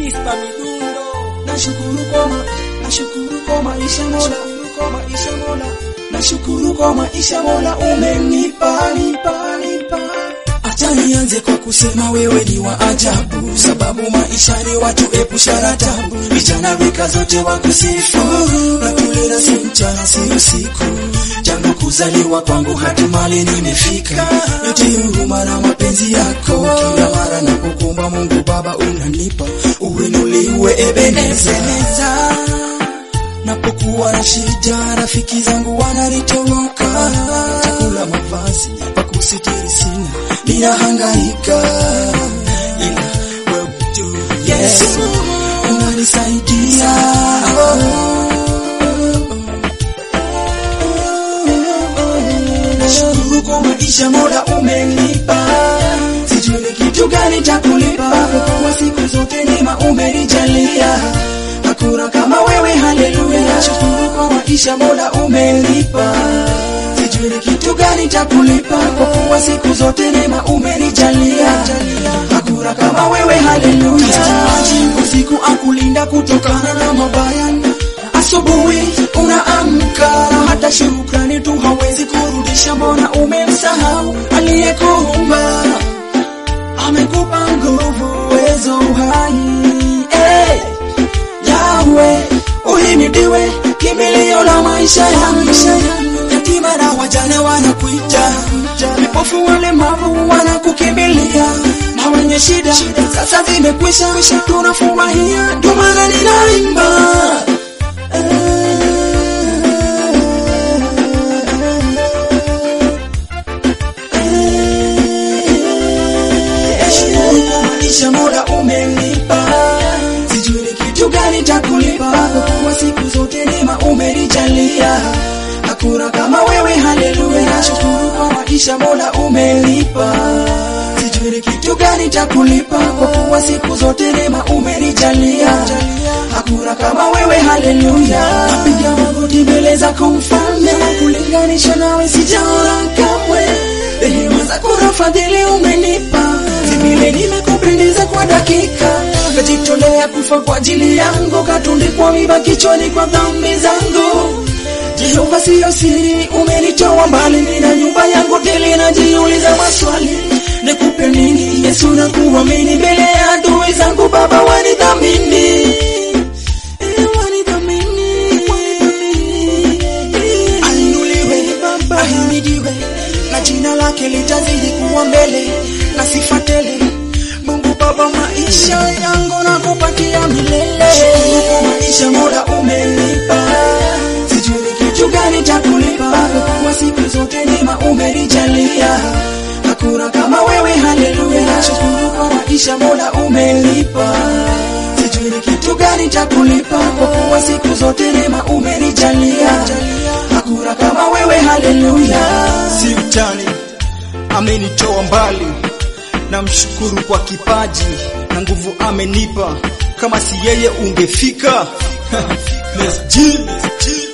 Mr. Midundo. Nashukuru kwa ma, nashukuru kwa maisha Mola, kwa maisha Mola. Nashukuru kwa maisha Mola umenipa, nipa, nipa. Acha nianze kwa kusema wewe ni wa ajabu, sababu maishani watu epusha na tabu. Vijana rika zote wakusifu, na tulera si mchana si usiku. Tangu kuzaliwa kwangu hadi mali nimefika, yote huruma na mapenzi yako. Kila mara napokuomba Mungu Baba unanipa, uinuliwe Ebeneza. Napokuwa na shida, rafiki zangu wananitoroka, chakula, mavazi pa kusitiri sina, ninahangaika, ila wewe tu Yesu unanisaidia. Nashukuru kwa maisha Mola umenipa, sijui ni kitu gani cha kulipa, kwa siku zote neema umenijalia hakuna kama wewe, haleluya. Nashukuru kwa maisha Mola umenipa, sijui ni kitu gani cha kulipa, kwa kuwa siku zote neema umenijalia. Hakuna kama wewe, haleluya. Usiku akulinda kutokana na mabaya, asubuhi unaamka na hata shukrani tu hawezi kurudisha. Mbona umemsahau aliyekuumba? Amekupa nguvu, uwezo, uhai hey. Yawe uhimidiwe, kimbilio la maisha yangu. Yatima na wajane wanakuita, vipofu walemavu wanakukimbilia, na wenye shida sasa zimekwisha, tunafurahia, ndio maana ninaimba maisha Mola umenipa, sijui ni kitu gani cha kulipa, kwa kuwa siku zote neema umenijalia. Hakuna kama wewe, haleluya. Nashukuru kwa maisha Mola umenipa, sijui ni kitu gani cha kulipa, kwa kuwa siku zote neema umenijalia. Hakuna kama wewe, haleluya. Napiga magoti mbele zako mfalme, kulinganisha nawe sijaona kamwe. Rehema zako na fadhili umenipa, si vile nimekupendeza kwa dakika, kajitolea kufa kwa ajili yangu, katundikwa miba kichwani kwa dhambi zangu. Jehova siyo siri, umenitoa mbali, mina nyumba yangu tele, najiuliza maswali, nikupe nini Yesu na kuamini mbele ya adui zangu, Baba wanidhamini Eh, wanidhamini, wanidhamini. Ainuliwe, ahimidiwe, na jina lake litazidi kuwa mbele na sifa tele. Mungu Baba, maisha yangu na kupatia milele. Shukuru maisha Mola umenipa, sijui ni kitu gani cha kulipa, kwa siku zote neema umenijalia. Hakuna kama wewe, haleluya. Nashukuru kwa maisha Mola umenipa, sijui ni kitu gani cha kulipa, kwa kuwa siku zote neema umenijalia. Hakuna kama wewe, haleluya. Si utani, amenitoa mbali, namshukuru kwa kipaji na nguvu amenipa. Kama si yeye ungefika. Let's G.